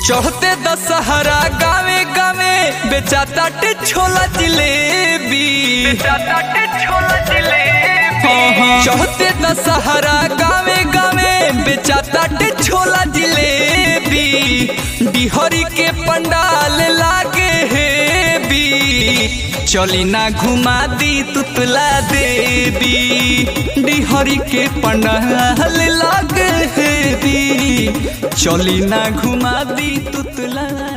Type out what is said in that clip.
चढ़ते दशहरा गावे गावे बेचा ताटे छोला जिलेबी चढ़ते दशहरा गावे गावे बेचा ताटे छोला जिलेबी बिहरी के पंडाल लागे हेबी चली ना घुमा दी तुतला देवी डिहरी के पंडाल लागे हेबी चली ना घुमा दी तुतला